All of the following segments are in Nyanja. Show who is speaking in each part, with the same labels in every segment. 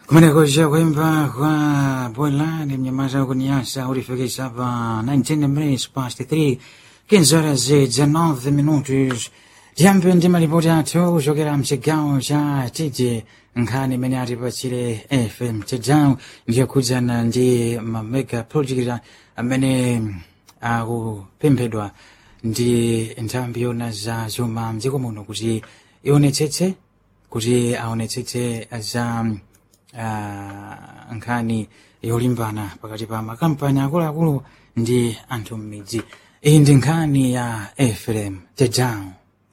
Speaker 1: kumeneko kuimba kwa Boilani mnyamaza kuniasa ulifikisha hapa 19 minutes past 3 15 horas e 19 minutos jambo ndi malipoti athu kuchokera mchigawo cha tije nkhani imene atipachire fm chigawo ndiyokhudzana ndi mamega project amene akupemphedwa ndi nthambi yona za zuma mdziko muno kuti ionetsetse kuti aonetsetse za uh, nkhani yolimbana pakati pa makampani akuluakulu ndi anthu m'midzi iyi ndi nkhani ya fm tedown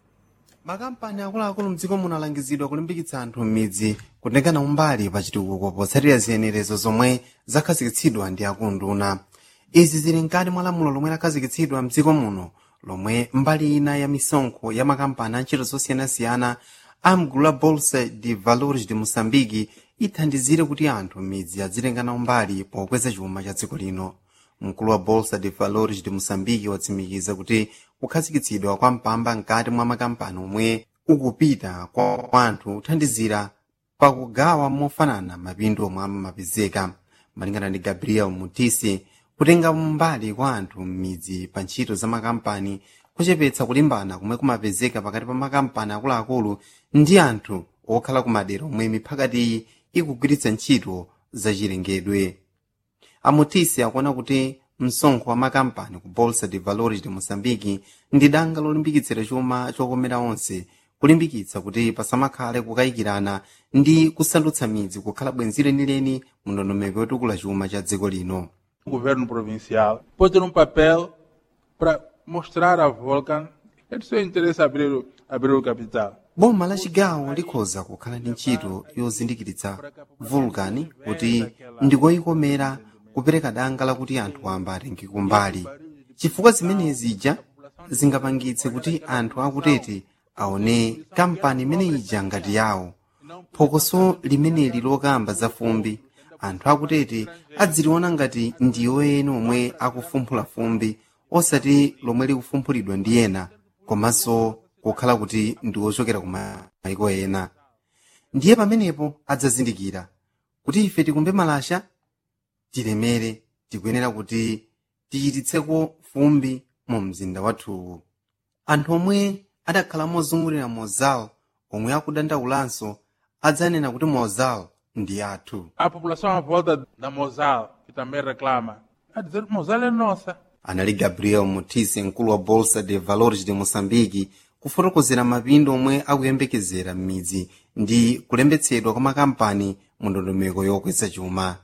Speaker 2: makampani akuluakulu mdziko muno alangizidwa kulimbikitsa anthu m'midzi kutengana umbali pa chitukuko potsatira ziyenerezo zomwe zakhazikitsidwa ndi akunduna izi zili mkati mwa lamulo lomwe lakhazikitsidwa mdziko muno lomwe mbali ina ya misonkho ya makampani a ntchito zosiyanasiyana a mgulu la bolsa de valores de moçambique ithandizire kuti anthu m'midzi adzitengana umbali pokweza chuma cha dziko lino mkulu wa bolsa de valores de moçambique watsimikiza kuti kukhazikitsidwa kwa mpamba mkati mwa makampani omwe ukupita kwa anthu kuthandizira pakugawa mofanana mapindu omwe amapezeka malingana ndi gabriel mutisi kutenga mbali kwa anthu m'midzi pa ntchito za makampani kuchepetsa kulimbana kumwe kumapezeka pakati pa makampani akuluakulu ndi anthu okhala kumadera omwe miphakatiyi ikugwiritsa ntchito zachilengedwe amutisi akuona kuti msonkho wa makampani ku bolsa de valores de moçambique ndi danga lolimbikitsira chuma chokomera onse kulimbikitsa kuti pasamakhale kukayikirana ndi kusandutsa midzi kukhala bwenzi lenileni mu ndondomeko yotukula chuma cha dziko lino
Speaker 3: O governo provincial pode ter um papel para mostrar a Volcan é do seu interesse abrir, o- abrir o capital.
Speaker 2: boma la chigawo likhoza kukhala ndi ntchito yozindikiritsa vulcan kuti ndikoyikomera kupereka danga lakuti anthu amba atenge kumbali chifukwa zimenezi ija zingapangitse kuti anthu akutete aone kampani imene ija ngati yawo phokoso limeneli lokamba za fumbi anthu akutete adziliona ngati ndiyo ena omwe akufumphula fumbi osati lomwe likufumphulidwa ndi ena komanso kukhala kuti ndi ochokera ku mayiko ena ndiye pamenepo adzazindikira kuti ife tikumbe malasha tilemere tikuyenera kuti tichititseko fumbi mu mzinda wathuwu anthu omwe adakhala mozungulira mozal omwe akudandaulanso adzanena kuti mozal ndi athu
Speaker 3: A população à volta da Mosal, que também reclama, a dizer que Mosal é nossa.
Speaker 2: anali gabriel mutisi mkulu wa bolsa de valores de moçambique kufotokozera mapindo omwe akuyembekezera m'midzi ndi kulembetsedwa kwa makampani mu ndondomeko yokweza chuma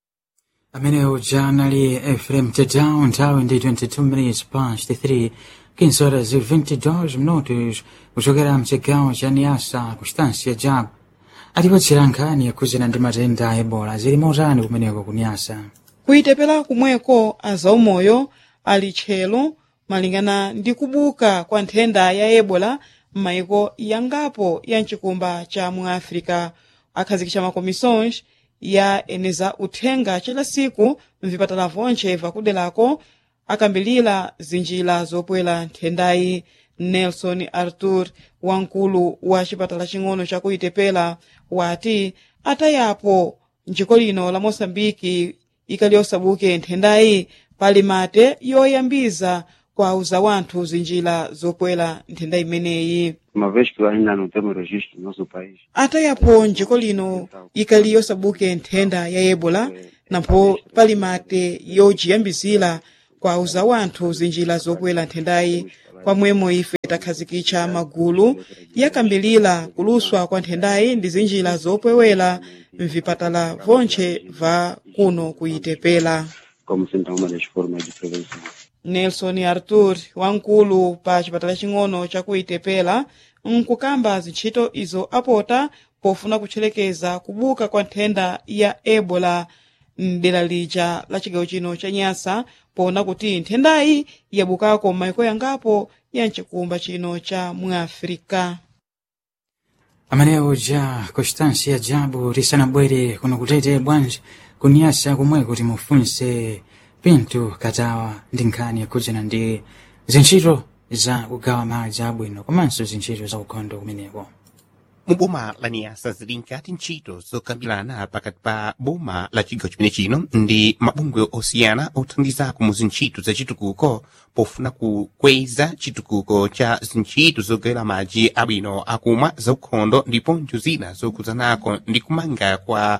Speaker 1: amene uja anali fm tedown nthawi ndi 22 minutes past 3 15 horas e 22 minutos kuchokera mchigawo cha niasa ku stansi jabu atipatsira nkhani yakhudzana ndi matenda a ebola zili motani kumeneko ku niasa
Speaker 4: kuyitepera kumweko azaumoyo ali tchelo malingana ndi kubuka kwa nthenda ya ebola m'mayiko yangapo ya mchikumba cha mu africa akhazikitsa makomisons ya eneza uthenga chila siku mvipatala vonche vakudelako akambilira zinjira zopwera nthendayi nelson arthur wamkulu wa chipatala ching'ono chakuyitepera wati atayapo njiko lino la moçambike ikali yosabuke nthendayi pali mate yoyambiza kwauza wanthu zinjira zopwera nthenda imeneyi
Speaker 5: uma vez que ainda não temos registro no nosso país.
Speaker 4: atayapo njiko lino ikali yosabuke nthenda ya ebola napo pali mate yojiyambizira kwauza wanthu zinjira zopwera nthendayi kwamwemo ife takhazikitsa magulu yakambilira kuluswa kwa nthendayi ndi zinjira zopwewera mvipatala vonche va kuno kuyitepera
Speaker 5: como sendo uma das formas de prevenção.
Speaker 4: nelson arthur wamkulu pa chipatala ching'ono chakuyitepera nkukamba zintchito izo apota pofuna kutcherekeza kubuka kwa nthenda ya ebola mdera lija la chigawo chino cha nyasa pona kuti nthendayi yabukako m'mayiko yangapo ya mchikumba chino cha muafrika
Speaker 1: amene uja constância jabu lisanabwere kuno kutete bwanji kunyasa kumwe kuti mufunse pinto katawa ndi nkhani yakhudzana ndi zintchito za kugawa madzi abwino komanso zintchito za ukhondo kumeneko
Speaker 6: mu boma la niyasa zili nkati ntchito zokambirana pakati pa boma la chigawo chimene chino ndi mabungwe osiyana othandizako mu zintchito za chitukuko pofuna kukweza chitukuko cha zintchito zogawira madzi abwino akumwa zaukhondo ndiponso zina zokuzanako ndi kumanga kwa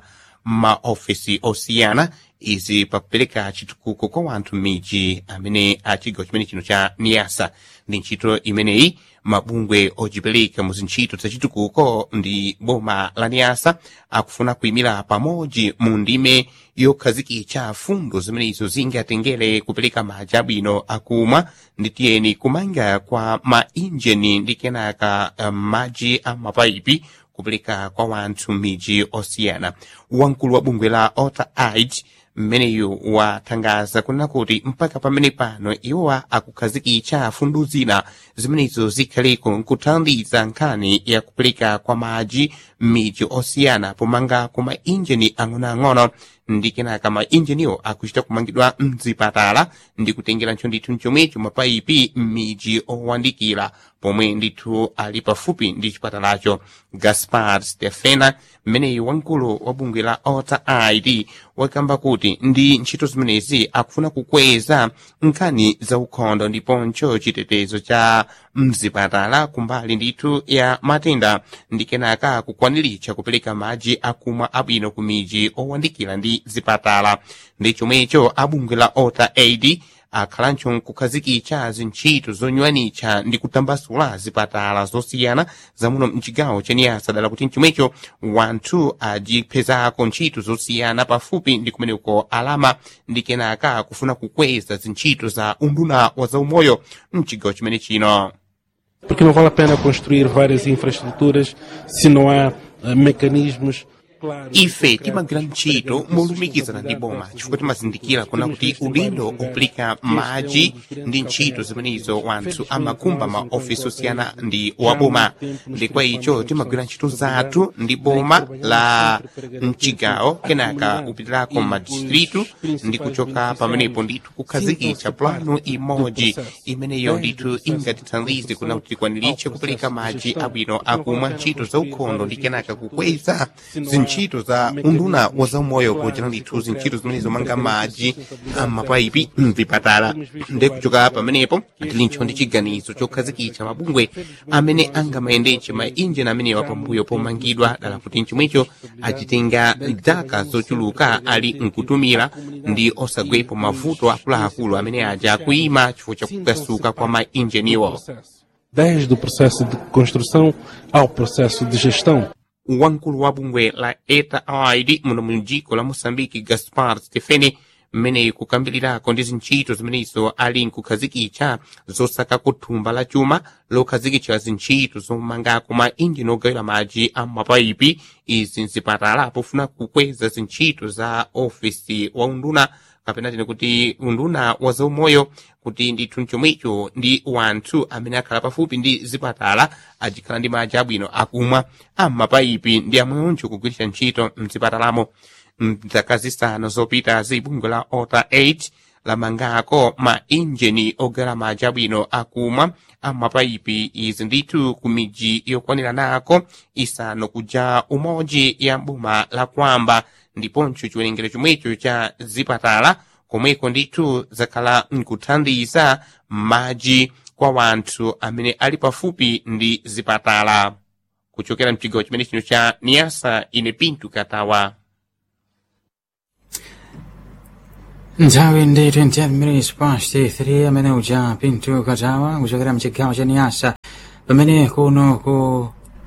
Speaker 6: maofisi osiyana izi pakupereka chitukuko kwa wanthu m'midzi amene a chigawo chimene chino cha niyasa ndi ntchito imeneyi mabungwe ojipereka mu zintchito za chitukuko ndi boma la niyasa akufuna kuyimira pamodzi mu ndime yokhazikitsa fundo zimenezo zingatengere kupereka madzi abwino akumwa ndi tiyeni kumanga kwa mainjini ndi kenaka um, madzi a mapaipi kupereka kwa wanthu m'midzi osiyana wamkulu wa bungwe la ota aid mmeneyu wathangaza kunena kuti mpaka pamene pano iwowa akukhazikitsa fundo zina zimenezo zikhaleko nkuthandiza nkhani yakupereka kwa madzi m'midzi osiyana pomanga ku mainjini ang'onoang'ono ndi kenaka mainjiniwo akuchita kumangidwa mzipatala ndi kutengera ntcho ndithu mchomwecho mapaipi m'midzi owandikira pomwe ndithu ali pafupi ndi chipatalacho gaspar stefena mmeneyu wamkulu wa bungwe la ota aid wakamba kuti ndi ntchito zimenezi akufuna kukweza nkhani za ukhondo ndiponso chitetezo cha mzipatala kumbali ndithu ya matenda ndi kenaka kukwaniritsa kupereka madzi akumwa abwino ku midzi owandikira ndi zipatala ndi chomwecho abungwe la ota aid akhalanso nkukhazikitsa zintchito zonywanitsa ndi kutambasula zipatala zosiyana zamuno mchigawo chaniyasa dala kuti mchomwecho wanthu ajipezako ntchito zosiyana pafupi ndi kumeneko alama ndi kenaka kufuna kukweza zintchito za unduna wa zaumoyo mchigawo chimene chino
Speaker 7: Porque não vale a pena construir várias infraestruturas se não há eh, mecanismos claros. e
Speaker 6: ife
Speaker 7: concretos
Speaker 6: timagwira ntchito molumikizana ndi boma chifukwa timazindikira kuna kuti udindo opereka madzi ndi ntchito zimenezo wanthu amakumba maofisi osiyana ndi waboma ndi kwa icho timagwira ntchito zathu ndi boma la mchigawo kenaka upitirako madistritu ndi kuchoka pamenepo ndithu kukhazikitsa plano imodzi imeneyo ndithu ingatithandize kuna kuti tikwaniritse kupereka madzi abwino akumwa ntchito za ukhondo ndi kenaka kukweza zintchito za unduna wa zaumoyo pochita ndithu zintchito zimenezo manga madzi amapaipi mvipatala ndi kuchoka pamenepo tilincho ndi chiganizo chokhazikitsa mabungwe amene angamayendetse mainjini amenewa pambuyo pomangidwa dala kuti mchomwecho achitenga zaka zochuluka ali nkutumira ndi osagwepo mavuto akuluakulu amene aja akuyima chifukwa chakukasuka kwa mainjiniwo
Speaker 7: Desde o processo de construção ao processo de gestão.
Speaker 6: wamkulu wa bungwe la eta aid muno mu dziko la moçambique gaspar stefene mmene kukambirako ndi zintchito zimenezo ali nkukhazikitsa zosaka kuthumba la chuma lokhazikitsa zintchito zomangako ma injini ogawira madzi a mapaipi izi nzipatala pofuna kukweza zintchito za ofisi wa unduna kapena tine kuti unduna wa zaumoyo kuti ndithu mchomwecho ndi wanthu amene akhala pafupi ndi zipatala ajikhala ndi madzi abwino akumwa am'mapaipi ndi amweonjo kugwiritsa ntchito mzipatalamo mzaka zisanu zopitazi bungwe la ota 8 lamangako ma injini ogawira madzi abwino akumwa am'mapaipi izi ndithu ku midzi yokwanira nako isanu kuja umodzi ya boma la kwamba ndiponso chiwerengero chomwecho cha zipatala komweko ndithu zakhala nkuthandiza madzi kwa wanthu amene ali pafupi ndi zipatala kuchokera mchigawo chimene chino cha niyasa ine pintu katawa
Speaker 1: nthawi ndi 28 minutes past 3 amene uja pintu katawa kuchokera mchigawo cha niyasa pamene kuno ku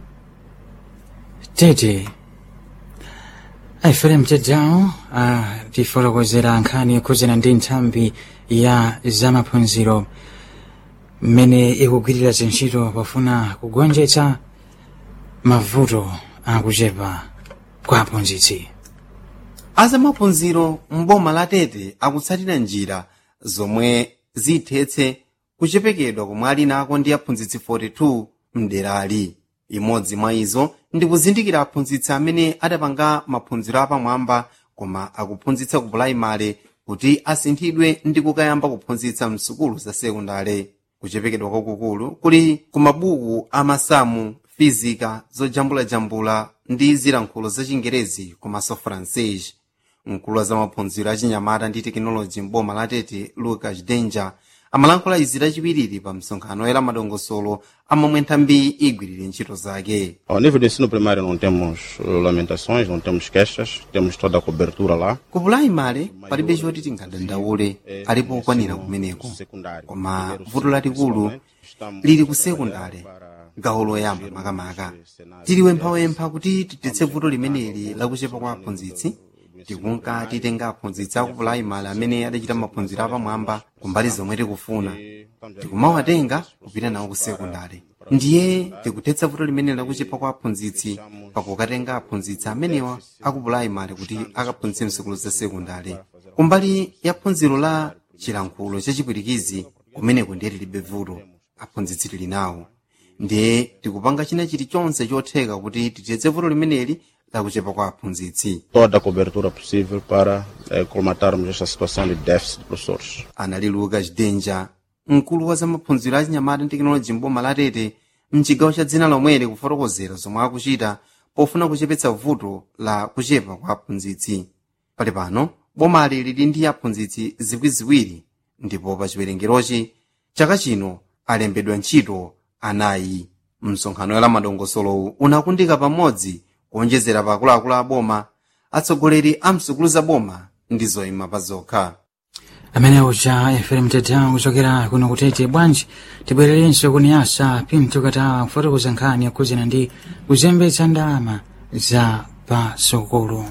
Speaker 1: tete aifere mtedzawo tifotokozera nkhani yokhuzana ndi nthambi ya zamaphunziro mmene ikugwirira zintchito pofuna kugonjetsa mavuto akuchepa kwa aphunzitsi
Speaker 2: azamaphunziro mboma la tete akutsatira njira zomwe zithetse kuchepekedwa komwe ali nako ndi aphunzitsi 42 mderali imodzi mwa izo ndi kuzindikira aphunzitsi amene adapanga maphunziro apamwamba koma akuphunzitsa ku pulaimale kuti asinthidwe ndi kukayamba kuphunzitsa msukulu za sekondale kuchepekedwa kwakukulu kuli ku mabuku a masamu física zojambulajambula ndi zilankhulo za chingerezi komanso francês mkulu wa zamaphunziro achinyamata ndi tekinoloji m'boma la tete lucas danger amalankhula izi lachiwiri pa msonkhano oyera madongosolo amomwe nthambi igwirire ntchito zake
Speaker 8: Ao nível do ensino primário não temos eh, lamentações, não temos queixas, temos toda a cobertura lá.
Speaker 2: ku pulaimale palibe choti tingadandaule alipo okwanira kumeneko
Speaker 8: Secundário.
Speaker 2: koma vuto lalikulu lili ku sekundale gawo loyamba makamaka tiliwemphawempha kuti tithetse vuto limeneli lakuchepa kwa aphunzitsi tikunka titenga aphunzitsi aku pulaimale amene adachita maphunziro apamwamba kumbali zomwe tikufuna tikumawatenga kupita nawo ku sekundale ndiye tikuthetsa vuto limeneli lakuchepa kwa aphunzitsi pakukatenga aphunzitsi amenewa aku pulaimale kuti akaphunzitse msukulu za sekundale kumbali ya phunziro la chilankhulo chachipwirikizi kumeneko ndiye tilibe vuto aphunzitsi tili nawo ndiye tikupanga china chilichonse chotheka kuti tithetse vuto limeneli lakuchepa kwa aphunzitsi
Speaker 8: Toda a cobertura possível para eh, colmatarmos esta situação de déficit de professores.
Speaker 2: anali lucas danger mkulu wa zamaphunziro achinyamata ndi tekinoloji mboma la tete mchigawo cha dzina lomweli kufotokozera zomwe akuchita pofuna kuchepetsa vuto la kuchepa kwa aphunzitsi pali pano bomali lili ndi aphunzitsi ziwiriziwiri ndipo pa chiwerengerochi chaka chino alembedwa ntchito anayi msonkhano wa madongosolowu unakundika pamodzi kuonjezera pa akuluakulu a boma atsogoleri a msukulu za boma ndi zoyima pa zokha
Speaker 1: amene uja fm teta kuchokera kuno kutete bwanji tibwererenso kuniyasa pinto katawa kufotokoza nkhani yakuzina ndi kuzembetsa ndalama za pasukulu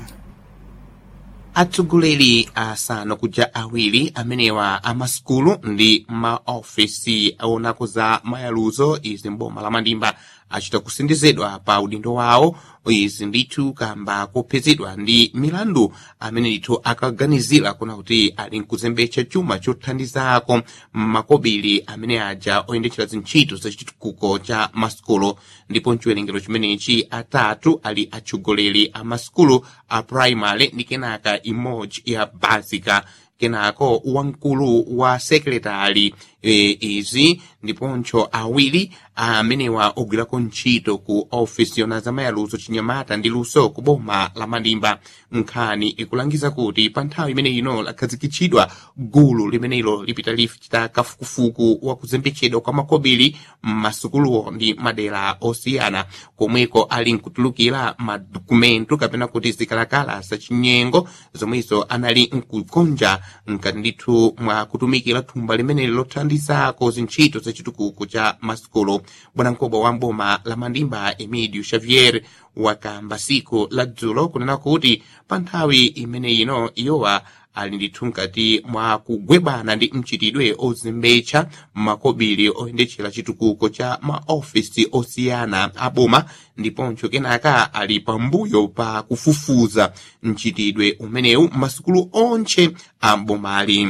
Speaker 6: atsogoleri asanu kuja awiri amenewa amasukulu ndi maofesi aonako za mayaluzo izi mboma la mandimba achita kusindizidwa pa udindo wawo izi ndithu kamba kuphedzedwa ndi milandu amene ndithu akaganizira kuna kuti ali nkuzembetsa chuma chothandizako makobiri amene aja oyendetsera zintchito za chitukuko cha masukulu ndipo mchiwerengero chimenechi atatu ali atsogoleri a masukulu a primary ndi kenaka imodzi ya basica kenako wamkulu wa sekretari e, izi ndiponso awiri amenewa ogwirako ntchito ku ofisi yona zamayaluso chinyamata ndi luso ku boma la mandimba nkhani ikulangiza kuti pa nthawi imene ino lakhazikitsidwa gulu limenelo lipita lichita kafukufuku wa kuzembetsedwa kwa makobiri m'masukuluwo ndi madera osiyana komweko ali nkutulukira madokumento kapena kuti zikalakala zachinyengo zomwezo anali nkukonja nkati ndithu mwa kutumikira thumba limeneli lothandizako zintchito zachitukuko cha masukulu bwanamkubwa wa mboma la mandimba emidio xavier wakamba siku la dzulo kunena kuti pa nthawi imene ino iyowa ali ndithu nkati mwa kugwebana ndi mchitidwe ozembetsa makobiri oyendetsera chitukuko cha maofisi osiyana a boma ndiponso kenaka ali pambuyo pa kufufuza mchitidwe umenewu masukulu onse a bomali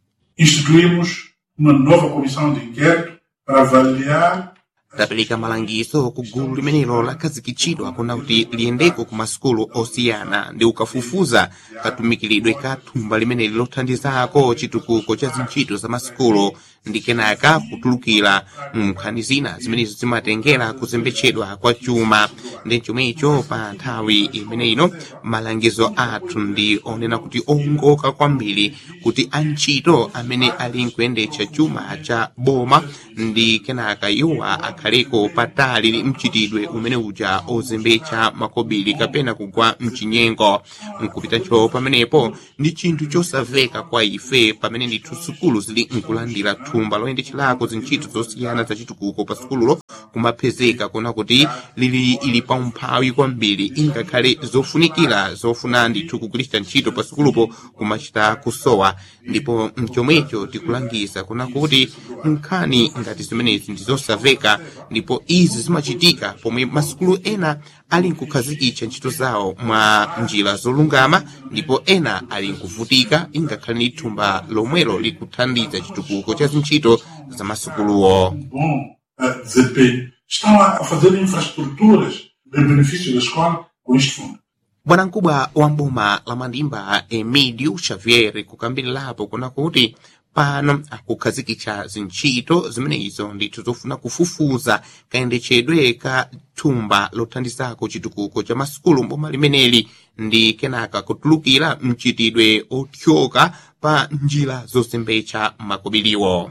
Speaker 9: instituímos uma nova comissão de inquérito para avaliar
Speaker 6: tapereka malangizo ku gulu limenelo lakhazikitsidwa kuna kuti liyendeko ku masukulu osiyana ndi ukafufuza katumikiridwe ka thumba limeneli lothandizako chitukuko cha zintchito za masukulu ndi kenaka kutulukira nkhani zina zimenezo zimatengera kuzembetsedwa kwa chuma ndi chomwecho pa nthawi imene ino malangizo athu ndi onena kuti ongoka kwambiri kuti antchito amene ali nkuyendetsa chuma cha boma ndi kenaka iwowa akhaleko patali ndi mchitidwe umene uja ozembetsa makobiri kapena kugwa mchinyengo nkupitacho pamenepo ndi chinthu chosamveka kwa ife pamene ndithu sukulu zili nkulandira thumba loyendetserako zintchito zosiyana zachitukuko pa sukululo kumapezeka kuna kuti lili ili pa umphawi kwambiri ingakhale zofunikira zofuna ndithu kugwiritsa ntchito pa sukulupo kumachita kusowa ndipo mchomwecho tikulangiza kuna kuti nkhani ngati zimenezi ndi zosamveka ndipo izi zimachitika pomwe masukulu ena ali nkukhazikitsa ntchito zawo mwa njira zolungama ndipo ena ali nkuvutika ingakhale ndi thumba lomwelo likuthandiza chitukuko cha zintchito za masukuluwo
Speaker 9: bom eh, desempenho estão a a fazer infraestruturas de benefício da escola com este fundo.
Speaker 6: bwanamkubwa wa mboma la mandimba emidio xavier kukambirirapo kuna kuti pano akukhazikitsa zintchito zimenezo ndithu zofuna kufufuza kayendetsedwe ka thumba lothandizako chitukuko cha masukulu mboma limeneli ndi kenaka kutulukira mchitidwe othyoka pa njira zozembetsa makobiliwo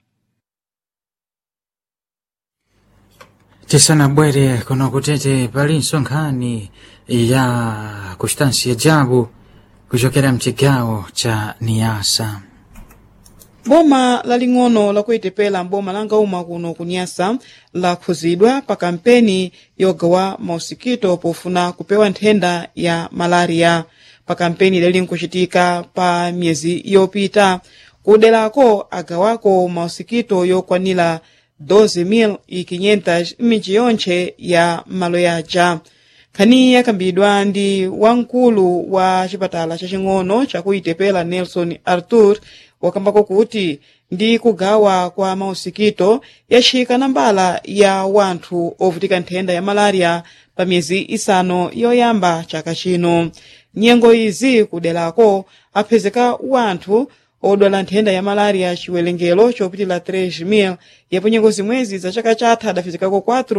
Speaker 1: tisanabwere kuno kutete palinso nkhani ya kustansiya jabu kuchokera mchigawo cha niyasa
Speaker 4: boma laling'ono lakuitepela mboma langauma kuno kunyasa lakhuzidwa pa kampeni yogawa mausikito pofuna kupewa nthenda ya malaria pa kampeni lili nkuchitika pa miyezi yopita kuderako agawako mausikito yokwanira 12,500 m'midzi yonthe ya malo yaja nkhani yakambidwa ndi wamkulu wa chipatala chaching'ono chakuitepela nelson arthur wakambako kuti ndi kugawa kwa mausikito yachika nambala ya wanthu ovutika nthenda ya malaria pa miyezi isanu yoyamba chaka chino nyengo izi kuderako aphezeka wanthu odwala nthenda ya malaria chiwerengero chopitila 3,000 yapo nyengo zimwezi za chaka chatha adafizikako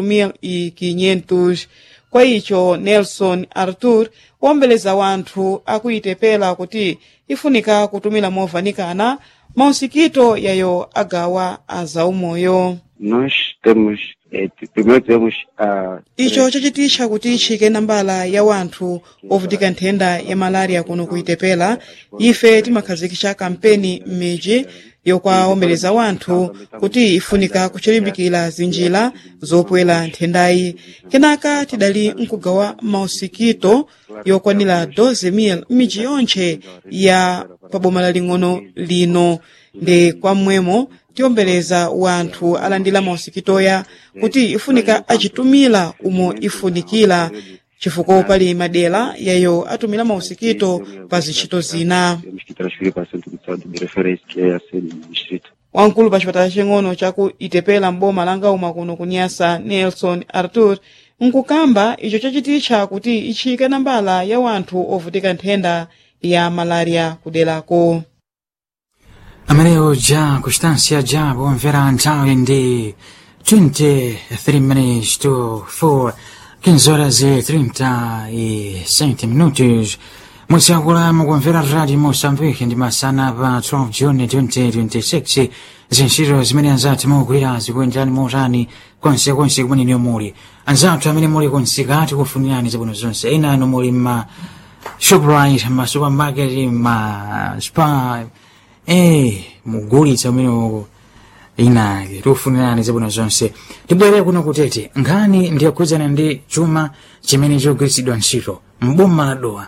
Speaker 4: 4,500 kwa icho nelson arthur wombeleza wanthu akuitepela kuti ifunika kutumira movanikana mausikito yayo agawa azaumoyo
Speaker 5: Nós temos, eh, primeiro temos a.
Speaker 4: icho chachititcha kuti itchike nambala ya wanthu ovutika nthenda ya malaria kuno kuitepela ife timakhazikitsa kampeni m'midzi yokwawombeleza wanthu kuti ifunika kuchilimbikira zinjira zopwera nthendayi kenaka tidali nkugawa mausikito yokwanira 12,000 m'midzi yonthe ya paboma laling'ono lino ndi kwamwemo tiombeleza wanthu alandira mausikitoya kuti ifunika achitumira umo ifunikira chifukwa pali madera yayo atumira mausikito pa zintchito zina
Speaker 5: Temos que transferir para o centro de saúde de referência, que é a sede do distrito.
Speaker 4: wamkulu pa chipatala ching'ono chaku itepela mboma langauma kuno kunyasa nelson arthur nkukamba icho chachititcha kuti itchike nambala ya wanthu ovutika nthenda ya malaria kuderako
Speaker 1: amareo ja kustansiya jabu mvera nthawi ndi 23 minutes to 4 15 horas e 37 minutos mutsakula mukumvera radio moçambique ndi masana pa 12 june 2026 zintchito zimene anzathu mukugwira zikuyenderani motani konsekonse kumene muli anzathu amene muli konsikati kufunirani zabwino zonse ena anu muli ma shoprite ma supermarket ma spa eh mugulitsa umene uko inake tikufunirani zabwino zonse tibwere kuno kutete nkhani ndiyakhudzana ndi chuma chimene chogwiritsidwa ntchito mboma la dowa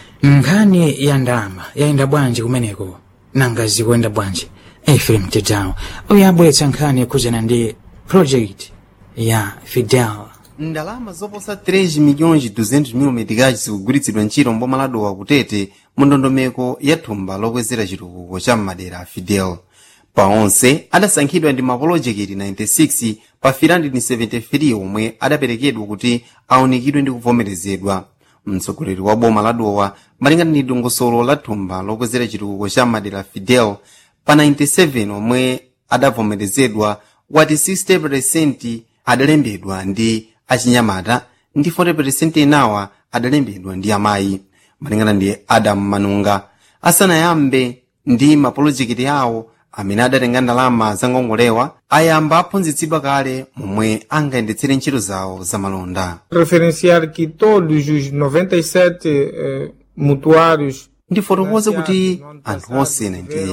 Speaker 1: nkhani ya ndalama yayenda bwanji kumeneko nanga zikuyenda bwanji efrem tedown uyo abweretsa nkhani yakhudzana ndi project ya fidel
Speaker 2: ndalama zoposa 3 milhões 200 mil meticais zikugwiritsidwa ntchito mboma la dowa kutete mu ndondomeko ya thumba lokwezera chitukuko cha madera a fidel pa onse adasankhidwa ndi mapolojekiti 96 pa 373 omwe adaperekedwa kuti aunikiridwe ndi kuvomerezedwa mtsogoleri wa boma la dowa malingana ndi dongosolo la thumba lokwezera chitukuko cha madera a fidel pa 97 omwe adavomerezedwa wati 60% adalembedwa ndi achinyamata ndi 40% enawa adalembedwa ndi amayi malingana ndi adam manunga asanayambe ndi mapolojekiti awo amene adatenga ndalama zangongolewa ayamba aphunzitsidwa kale momwe angayendetsere ntchito zawo zamalonda
Speaker 10: referenciar que todos os 97 eh, mutuários
Speaker 2: ndifotokoze kuti anthu onse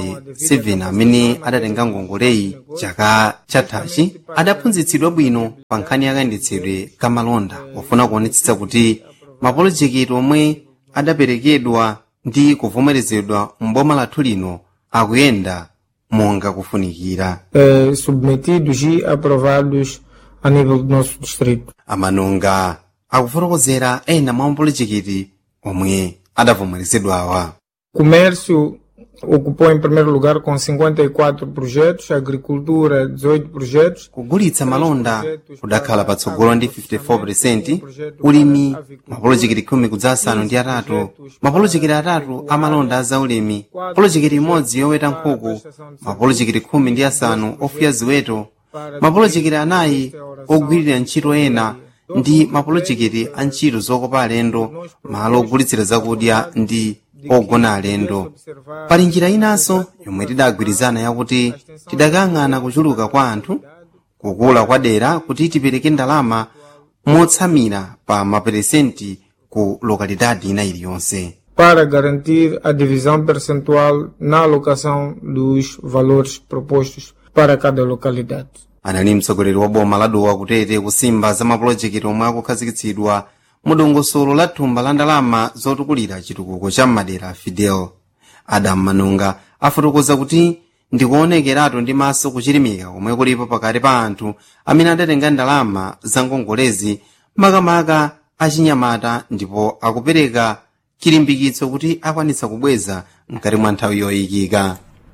Speaker 2: 97 amene adatenga ngongoleyi chaka chathachi adaphunzitsidwa bwino pa nkhani yakayendetsedwe kamalonda pofuna kuonetsetsa kuti mapolojekiti omwe adaperekedwa ndi kuvomerezedwa mboma lathu lino akuyenda monga kufunikira
Speaker 10: eh, submetidos e aprovados a nível do nosso distrito.
Speaker 2: amanunga akufotokozera ena mwa mapolojekiti omwe adavomerezedwawa
Speaker 10: Comércio ocupou em primeiro lugar com 54 projetos, agricultura 18 projetos,
Speaker 2: kugulitsa malonda kudakhala patsogolo ndi 54% ulimi mapolojekiti khumi kudzasanu ndi atatu mapolojekiti atatu amalonda a zaulimi polojekiti imodzi yoweta nkhuku mapolojekiti khumi ndi asanu ofuya ziweto mapolojekiti anayi ogwirira ntchito ena ndi mapolojekiti a ntchito zokopa alendo malo ogulitsira zakudya ndi ogona alendo pali njira inanso yomwe tidagwirizana yakuti tidakang'ana kuchuluka kwa anthu kukula kwa dera kuti tipereke ndalama motsamira pa maperesenti ku lokalidade ina iliyonse
Speaker 10: para garantir a divisão percentual na alocação dos valores propostos para cada localidade.
Speaker 2: anali mtsogoleri wa boma la dowa kutete kusimba za mapulojekiti omwe akukhazikitsidwa mu dongosolo la thumba la ndalama zotukulira chitukuko cha madera fidel adam manunga afotokoza kuti ndikuonekeratu ndi maso kuchirimika komwe kulipo pakati pa anthu amene adatenga ndalama za ngongolezi makamaka achinyamata ndipo akupereka chilimbikitso kuti akwanitsa kubweza mkati mwa nthawi yoyikika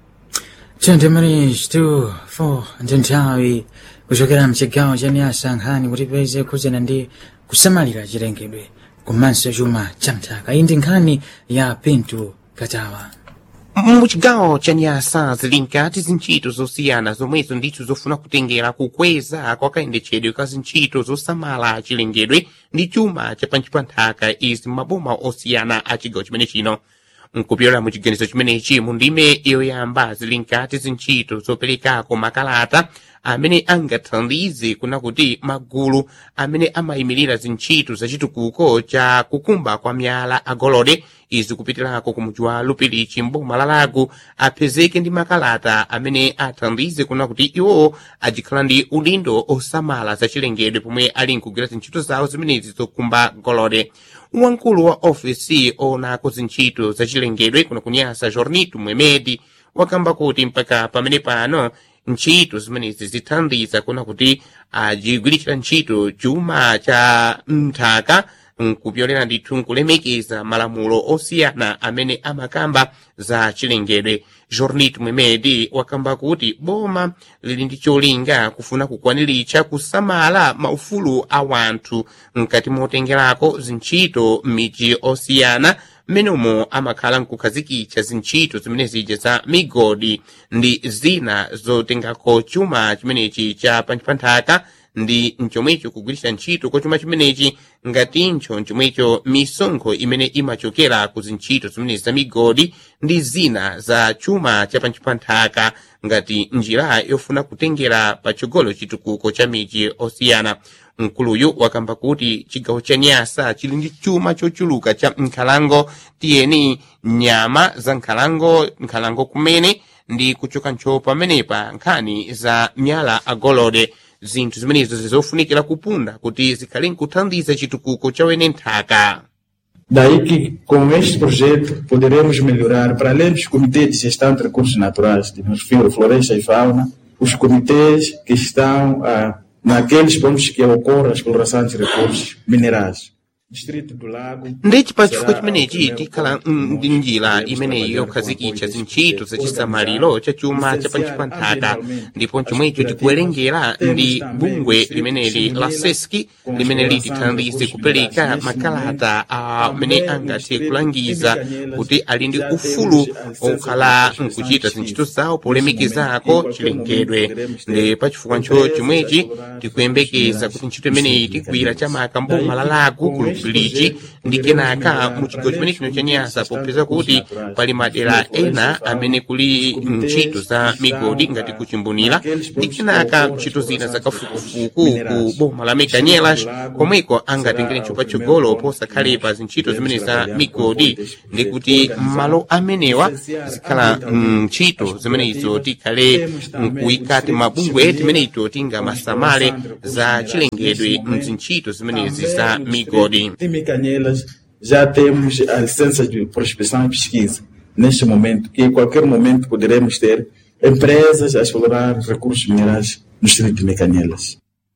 Speaker 1: Gentlemen, two, four, ndi nthawi kuchokera mchigawo cha nyasa nkhani kuti peze khudzana ndi kusamalira chilengedwe komanso chuma cha mthaka iyi ndi nkhani ya pinto katawa
Speaker 6: muchigawo cha nyasa zili nkati zintchito zosiyana zomwezo ndithu zofuna kutengera kukweza kwa kayendetsedwe ka zintchito zosamala chilengedwe ndi chuma cha panchi pa nthaka izi maboma osiyana a chigawo chimene chino nkupyola mu chiganizo chimenechi mu ndime yoyamba zili nkati zintchito zoperekako makalata amene angathandize kuna kuti magulu amene amayimirira zintchito zachitukuko cha kukumba kwa miyala agolode izi kupitirako ku mudzi wa lupirichi mboma la lago apezeke ndi makalata amene athandize kuna kuti iwo ajikhala ndi udindo osamala zachilengedwe pomwe ali nkugwira zintchito zawo zimenezi zokumba golode wamkulu wa ofisi onako zintchito zachilengedwe kuno kunyasa jornito mwemedi wakamba kuti mpaka pamene pano ntchito zimenezi zithandiza kuna kuti ajigwiritsira ntchito chuma cha mthaka nkupyolera ndithu nkulemekeza malamulo osiyana amene amakamba za chilengedwe jornit mwemedi wakamba kuti boma lili ndi cholinga kufuna kukwaniritsa kusamala maufulu a wanthu mkati motengerako zintchito m'midzi osiyana mmenemo amakhala nkukhazikitsa zintchito zimene zija za migodi ndi zina zotengako chuma chimenechi cha panthaka ndi mchomwecho kugwiritsa ntchito kwa chuma chimenechi ngatincho mchomwecho misonkho imene imachokera ku zintchito zimenezi za migodi ndi zina za chuma cha panthaka ngati njira yofuna kutengera patsogolo chitukuko cha miji osiyana mkuluyu wakamba kuti chigawo cha nyasa chili ndi chuma chochuluka cha nkhalango tiyeni nyama za nkhalango nkhalango kumene ndi kuchoka ntcho pamenepa nkhani za myala agolode zinthu zimenezo zizofunikira kupunda kuti zikhale nkuthandiza chitukuko cha wene nthaka
Speaker 11: Daí que, com este projeto, poderemos melhorar, para além dos comitês de gestão de recursos naturais, que nos refiro floresta e fauna, os comitês que estão ah, naqueles pontos que ocorre a exploração de recursos minerais. Distrito do Lago.
Speaker 6: ndeci pa chifukwa chimenechi tikhala ndi njira imeneyi yokhazikitsa zintchito zachisamaliro cha chuma cha panchi pa nthaka ndipo chomwecho tikuwerengera ndi bungwe limeneli la seski limene litithandize kupereka makalata amene angathe kulangiza kuti ali ndi ufulu okhala nkuchita zintchito zawo polemekezako chilengedwe ndi pa chifukwa ncho chomwechi tikuyembekeza kuti ntchito imeneyi tigwira chamaka mboma la lago ku lupilichi ndi kenaka mu chigawo chimene chino cha nyasa popeza kuti pali madera ena amene kuli ntchito za migodi ngati kuchimbunira ndi kenaka ntchito zina za kafukufuku ku boma la mekanyelas komweko angatengere ntcho patsogolo posakhalepa zintchito zimene za migodi ndi kuti malo amenewa zikhala ntchito zimenezo tikhale nkuyikati mabungwe timeneito tingamasamale za chilengedwe mzintchito zimenezi za migodi
Speaker 11: Em Micanhelas já temos a licença de prospecção e pesquisa. Neste momento, que em qualquer momento poderemos ter empresas a explorar recursos minerais no distrito de Micanhelas.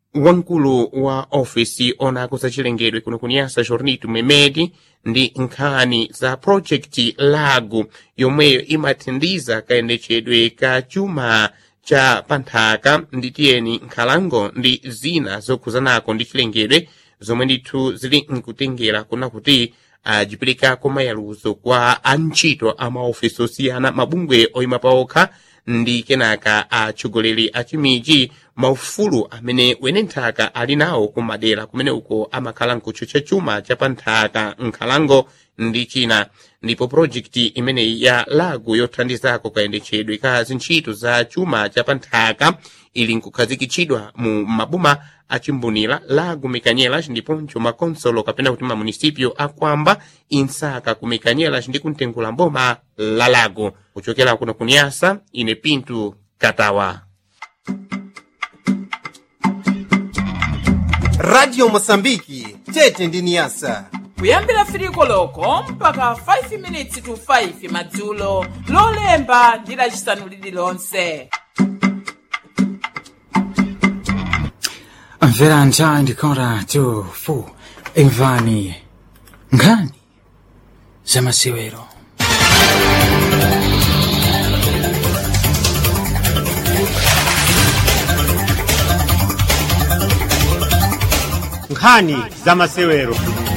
Speaker 6: wamkulu wa ofisi onako za chilengedwe kuno kunyasa jornito memedi ndi nkhani za project lago yomweyo imathandiza kayendetsedwe ka chuma cha panthaka ndi tiyeni nkhalango ndi zina zokhuzanako ndi chilengedwe zomwe ndithu zili nkutengera kuna kuti ajiperekako mayaluzo kwa antchito a maofisi osiyana mabungwe oyima paokha ndi kenaka atsogoleri a chimiji maufulu amene wene nthaka ali nawo kumadera kumene uko amakhala nkutcho cha chuma cha panthaka nkhalango ndi china ndipo projekti imeneyi ya lago yothandizako kayendetsedwe ka zintchito za chuma cha panthaka ili nkukhazikitsidwa mu maboma achimbunira lago mikanyelas ndiponso makonsolo kapena kuti mamunisipio akwamba insaka ku mikanyelas ndi kuntengula mboma la lago kuchokera kuno kunyasa ine pintu katawa
Speaker 2: radio mosambiki tete ndi niyasa
Speaker 12: kuyambira firiko loko mpaka 5 minutes to 5 madzulo lolemba ndi lacisanu lililonse
Speaker 1: mvera nthawi ndikora tufu imvani nkhani zamasewero
Speaker 13: nkhani za masewero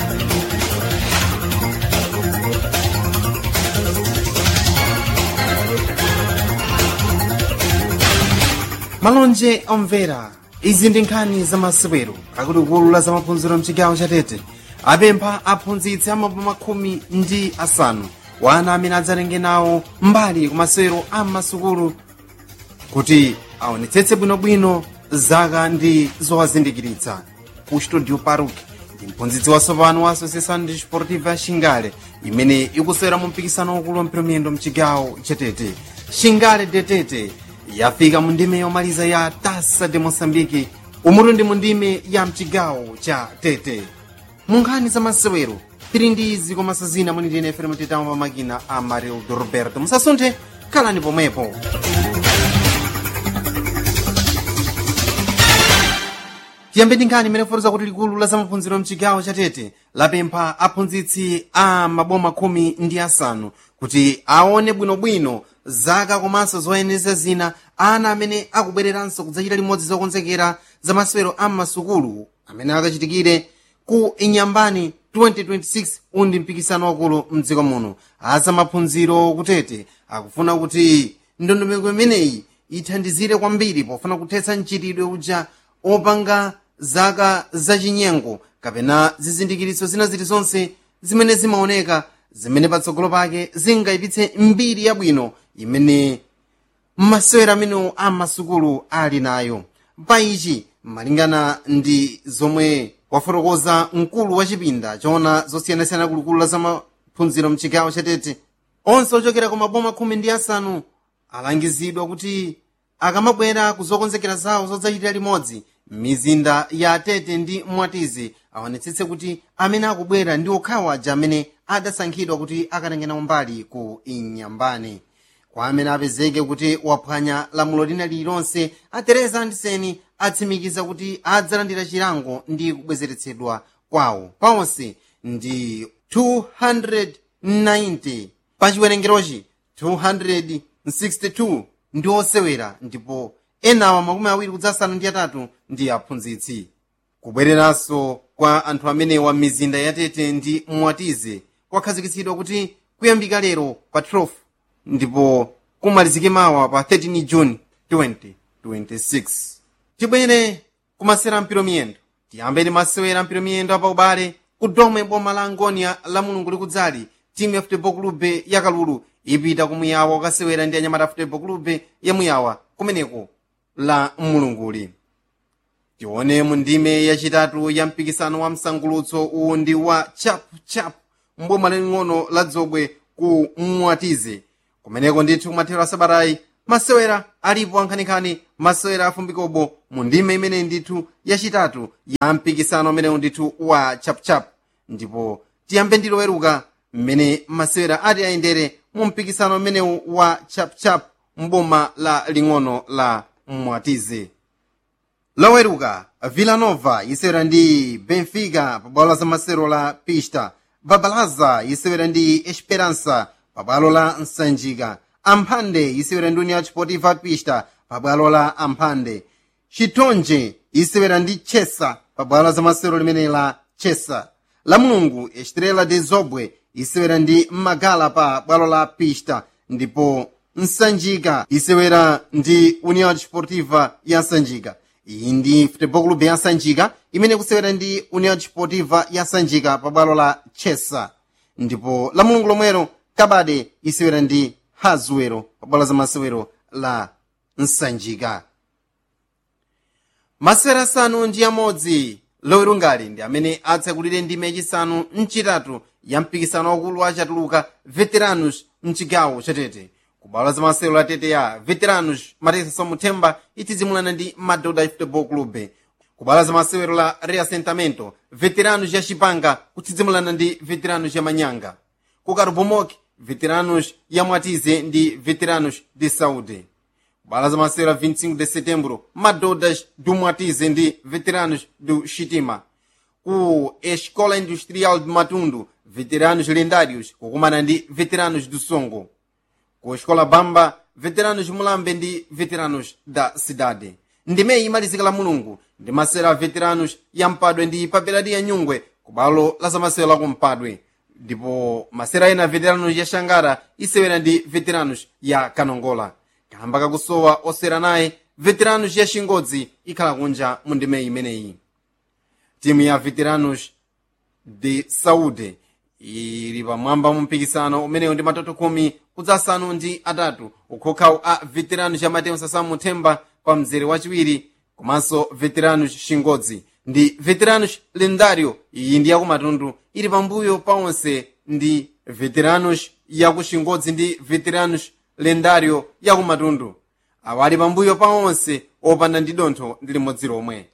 Speaker 2: malonje omvera izi ndi nkhani za masewero akuluakulu la zamaphunziro mchigawo cha tete apempha aphunzitsi amaboma khumi ndi asanu wana amene adzalenge nawo mbali ku masewero a masukulu kuti aonetsetse bwinobwino zaka ndi zowazindikiritsa ku studio paruk ndi mphunzitsi watsopano wa associação desportiva ya xingale imene ikusewera mu mpikisano wakulu wa mphiramiyendo mchigawo cha tete xingale detete yafika mu ndime yomaliza ya tasa de moçambique umutu ndi mu ndime ya mchigawo cha tete mu nkhani za masewero tili ndi izi komanso zina muni ndine fere mutitamo pa makina a marildo roberto musasunthe khalani pomwepo tiyambe ndi nkhani imene fotoza kuti likulu la zamaphunziro mchigawo cha tete lapempha aphunzitsi a maboma khumi ndi asanu kuti aone bwinobwino zaka komanso zoyeneza zina ana amene akubwereranso kudzachita limodzi zokonzekera za masewero a masukulu amene akachitikire ku inyambani 2026 undi mpikisano wakulu mdziko muno azamaphunziro kutete akufuna kuti ndondomeko imeneyi ithandizire kwambiri pofuna kuthetsa mchitidwe uja opanga zaka zachinyengo kapena zizindikiritso zina zilizonse zimene zimaoneka zimene patsogolo pake zingayipitse mbiri yabwino imene masewera amenewo a masukulu ali nayo pa ichi malingana ndi zomwe wafotokoza mkulu wa chipinda choona zosiyanasiyana kulikulu la zamaphunziro mchigawo chatete onse ochokera ku maboma khumi ndi asanu alangizidwa kuti akamabwera kuzokonzekera zawo zodzachitira limodzi mizinda ya tete ndi mwatizi aonetsetse kuti amene akubwera ndi okhawo aja amene adasankhidwa kuti akatengera mbali ku inyambani kwa amene apezeke kuti waphwanya lamulo lina lililonse a teresa andiseni atsimikiza kuti adzalandira chilango ndi kubwezeretsedwa kwawo paonse ndi 290 pa chiwerengerochi 262 ndi osewera ndipo enawa makumi awiri kudzasanu ndi atatu ndi aphunzitsi kubwereranso kwa anthu amenewa m'mizinda yatete ndi mwatize kwakhazikitsidwa kuti kuyambika lero pa 12 ndipo kumalizike mawa pa 13 juni 2026 tibwere kumasewera mpiro miyendo tiyambe ndi masewera mpiro miyendo apa ubale ku domwe boma la angonia la mulungu likudzali timu ya futebol clube ya kalulu ipita kumuyawa kukasewera ndi anyamata futebol clube ya muyawa kumeneko la mulunguli tione mu ndime yachitatu ya mpikisano wa msangulutso uwu ndi wa chapuchapu mboma laling'ono la dzobwe ku mwatize kumeneko ndithu kumathero asabatayi masewera alipo ankhaninkhani masewera afumbikobo mu ndime imene ndithu yachitatu ya mpikisano umenewu ndithu wa chapuchapu ndipo tiyambe ndi loweruka mmene masewera ati ayendere mu mpikisano umenewu wa chapuchapu mboma la ling'ono la mwatize loweruka villanova isewera ndi benfica pabwalo la zamasero la pista babalaza isewera ndi esperança pabwalo la nsanjika amphande isewera ndi união desportiva pista pabwalo la amphande chitonje isewera ndi chesa pabwalo la zamasero limene la chesa la mulungu estrela de zobwe isewera ndi magala pa bwalo la pista ndipo nsanjika isewera ndi união desportiva ya nsanjika iyi ndi futebol clube ya nsanjika imene kusewera ndi união desportiva ya nsanjika pa bwalo la chesa ndipo la mulungu lomwero kabade isewera ndi hazuwero pa bwalo za masewero la nsanjika masewera asanu ndi amodzi lowerungali ndi amene atsekulire ndime yachisanu mchitatu ya mpikisano wakulu wa chatuluka veteranos mchigawo chatete kubwalo za masewero la tete ya veteranos mateso muthemba itidzimulana ndi madoda football club kubwalo za masewero la reassentamento veteranos ya chipanga kutidzimulana ndi veteranos ya manyanga ku karubomoki veteranos ya mwatize ndi veteranos de saúde kubwalo za masewero la 25 de setembro madodas do mwatize ndi veteranos do chitima ku escola industrial de matundu veteranos lendários kukumana ndi veteranos do songo ku escola bamba veteranos mulambe ndi veteranos da cidade ndimeyi imalizika la mulungu ndi masewero a veteranos ya mpadwe ndi papelati ya nyungwe ku bwalo la zamasewero la kumpadwe ndipo masewero ena veteranos ya xangara isewera ndi veteranos ya kanongola kamba kakusowa osewera naye veteranos ya xingodzi ikhala kunja mu ndimeyi imeneyi timu ya veteranos de saúde ili pamwamba mu mpikisano umenewu ndi matoto khumi kudzasanu ndi atatu ukhokhawo a veteranos ya mateo sasamu themba pa mzere wachiwiri komanso veteranos xingodzi ndi veteranos lendario iyi ndi yakumatundu ili pambuyo pa onse ndi veteranos yaku xingodzi ndi veteranos lendario yakumatundu awa ali pambuyo pa onse opanda ndi dontho ndi limodzi lomwe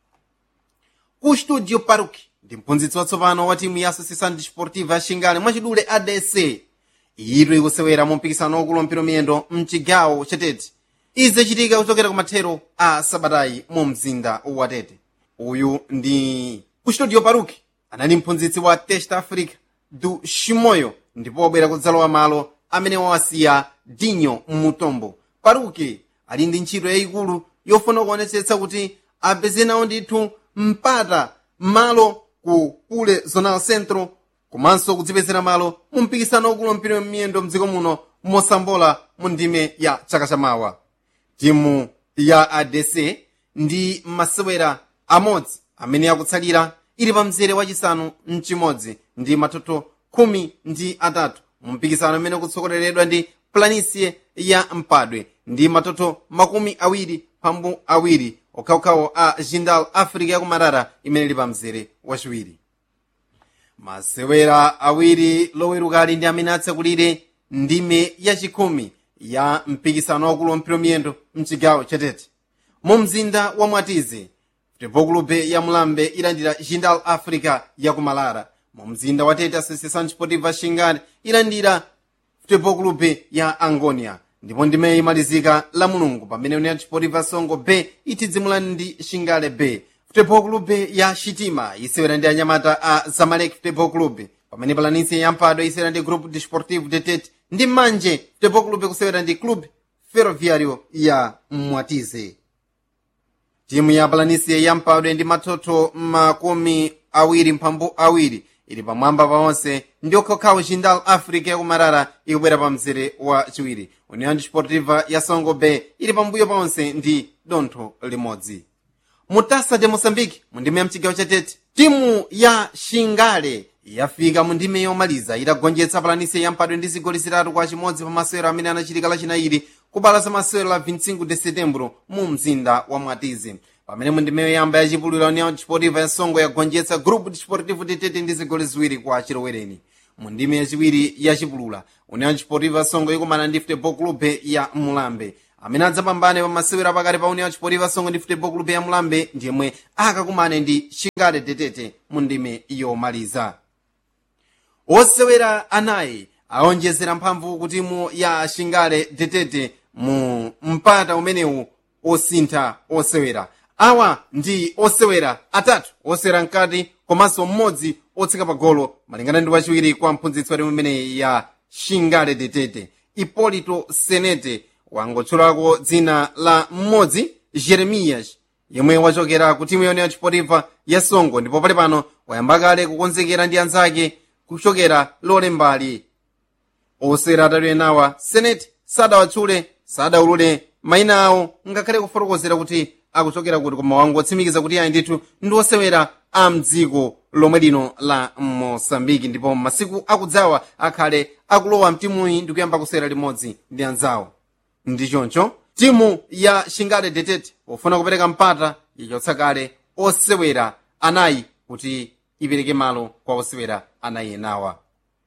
Speaker 2: ku studio paruk ndi mphunzitsi watsopano wa timu ya associação desportiva ya xingale mwachidule adc iyitu ikusewera mu mpikisano wakulu wampira miyendo mchigawo chatete izi zachitika kuchokera ku mathero a sabatayi mu mzinda wa tete uyu ndi ku studio paruk anali mphunzitsi wa test africa du ximoyo ndipo wabwera kudzalowa malo amene wawasiya dinyo mmutombo paruki ali ndi ntchito yayikulu yofuna kuonetsetsa kuti apeze nawo ndithu mpata malo ku pule zonal centro komanso kudzipezera malo mu mpikisano wakulu wampira miyendo mdziko muno mosambola mu ndime ya chaka chamawa timu ya adc ndi masewera amodzi amene akutsalira ili pa mzere wachisanu mchimodzi ndi matoto khumi ndi atatu mu mpikisano amene ukutsogoleredwa ndi planisie ya mpadwe ndi matoto makumi awiri pambu awiri okhaokhawo a jindal africa yakumarara imene ili pa mzere wachiwiri masewera awiri lowerukali ndi amene atsekulire ndime yachikhumi ya mpikisano wakulu wampira miyendo mchigawo chatete mu mzinda wa mwatize futebol clube ya mulambe ilandira jindal africa yakumalara mu mzinda wa tete associação desportiva xingale ilandira futebol clube ya angonia ndipo ndimeyi imalizika la mulungu pamene união desportiva songo b itidzimulani ndi xingale b futebol clube ya xitima isewera ndi anyamata a zamalek futebol clube pamene palanisi ya mphadwe isewera ndi grupo desportivo de tete ndi manje futebol clube kusewera ndi clube ferroviário ya mwatize timu ya palanisi ya mphadwe ndi matoto makumi awiri mphambu awiri ili pamwamba pa onse ndi okhokhawo jindal africa yakumarara ikubwera pa mzere wa chiwiri união desportiva ya songo bay ili pambuyo pa onse ndi dontho limodzi mu tasa de moçambique mu ndime ya mchigawo chatete timu ya xingale yafika mu ndime yomaliza itagonjetsa palanise ya mphadwe ndi zigoli zitatu kwa chimodzi pa masewero amene anachitika lachinayiri kubala za masewero la 25 de setembro mu mzinda wa mwatizi pamene mu ndime yoyamba yachipulula união desportiva ya songo yagonjetsa grupo desportivo de tete ndi zigoli ziwiri kwa chilowereni mu ndime yachiwiri yachipulula união desportiva ya songo ikumana ndi futebol clube ya mulambe amene adzapambane pa masewero apakati pa união desportiva songo ndi futebol clube ya mulambe ndiyemwe akakumane ndi xingale tetete mu ndime yomaliza osewera anayi aonjezera mphamvu ku timu ya xingale tetete mu mpata umenewu osintha osewera awa ndi osewera atatu osewera mkati komanso mmodzi otseka pa golo malingana ndi wachiwiri kwa mphunzitsi wa timu imeneyi ya shingale detete ipolito senete wangotchulako dzina la mmodzi jeremiyas yemwe wachokera ku timu yone ya chipotifa ya songo ndipo pali pano wayamba kale kukonzekera ndi anzake kuchokera lole mbali osewera atatu enawa senete sadawatchule sadaulule mayina awo ngakhale kufotokozera kuti akuchokera kuti koma wangotsimikiza kuti ayi ndithu ndi osewera a mdziko lomwe lino la mosambiki ndipo masiku akudzawa akhale akulowa mtimuyi ndi kuyamba kusewera limodzi ndi anzawo ndi choncho timu ya shingale detete pofuna kupereka mpata yachotsa kale osewera anayi kuti ipereke malo kwa osewera anayi enawa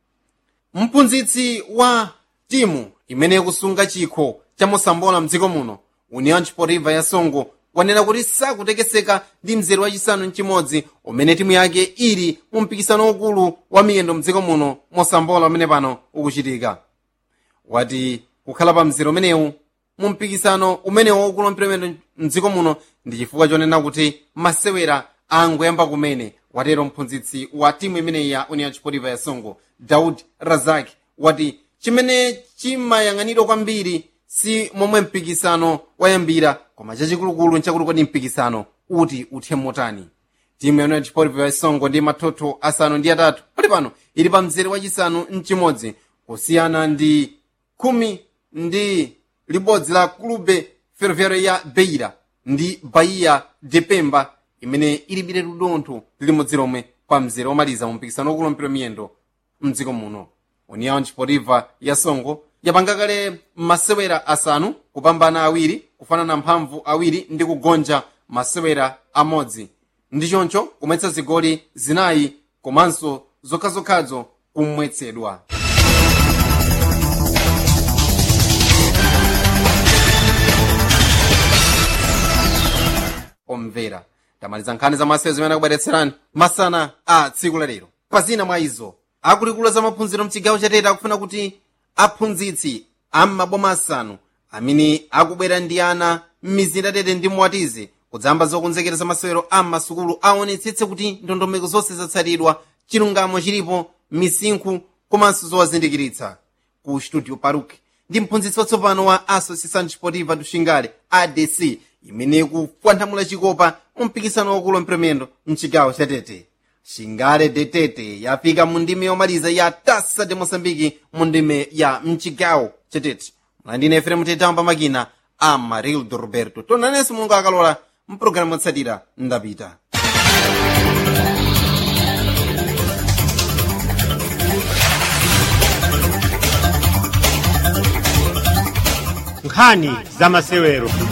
Speaker 2: mphunzitsi wa timu imene ikusunga chikho cha mosambola mdziko muno union sportiva ya songo wanena kuti sakutekeseka ndi mzere wachisanu mchimodzi umene timu yake ili mu mpikisano waukulu wa miyendo mdziko muno mosambola umene pano ukuchitika wati kukhala pa mzere umenewu mu mpikisano umene waukulu wa mpira mdziko muno ndi chifukwa chonena kuti masewera angoyamba kumene watero mphunzitsi wa timu imeneyi ya union sportiva ya songo daud razak wati chimene chimayang'anidwa kwambiri si momwe mpikisano wayambira koma chachikulukulu nchakuti kodi mpikisano uti uthe motani timu ya union sportiva ya songo ndi mathotho asanu ndi atatu pali pano ili pa mzere wachisanu mchimodzi kusiyana ndi khumi ndi libodzi la klube ferroviário ya beira ndi bahia de pemba imene ilibire ludontho limodzi lomwe pa mzere womaliza mu mpikisano wakulu mpira miyendo mdziko muno union sportiva ya songo yapanga kale masewera asanu kupambana awiri kufanana mphamvu awiri ndi kugonja masewera amodzi ndi choncho kumwetsa zigoli zinayi komanso zokhazokhazo kumwetsedwa omvera tamaliza nkhani za masewera zimene akubweretserani masana a tsiku lalero pazina mwa izo akuluakulu za maphunziro mchigawo chatete akufuna kuti aphunzitsi am'maboma asanu amene akubwera ndi ana m'mizinda tete ndi mwatize kudzamba zokonzekera za masewero a m'masukulu aonetsetse kuti ndondomeko zonse zatsatidwa chilungamo chilipo misinkhu komanso zowazindikiritsa ku studio paruk ndi mphunzitsi watsopano wa associação desportiva do xingale adc imene ikupwanthamula chikopa mu mpikisano wakulu mpiromendo mchigawo chatete xingale detete yafika mu ndime yomaliza ya tasa de moçambique mu ndime ya mchigawo chatete mlandine efrem tetamba makina a marildo roberto tonanenso mulungu akalola mpulogalamu yotsatira ndapita
Speaker 13: nkhani za masewero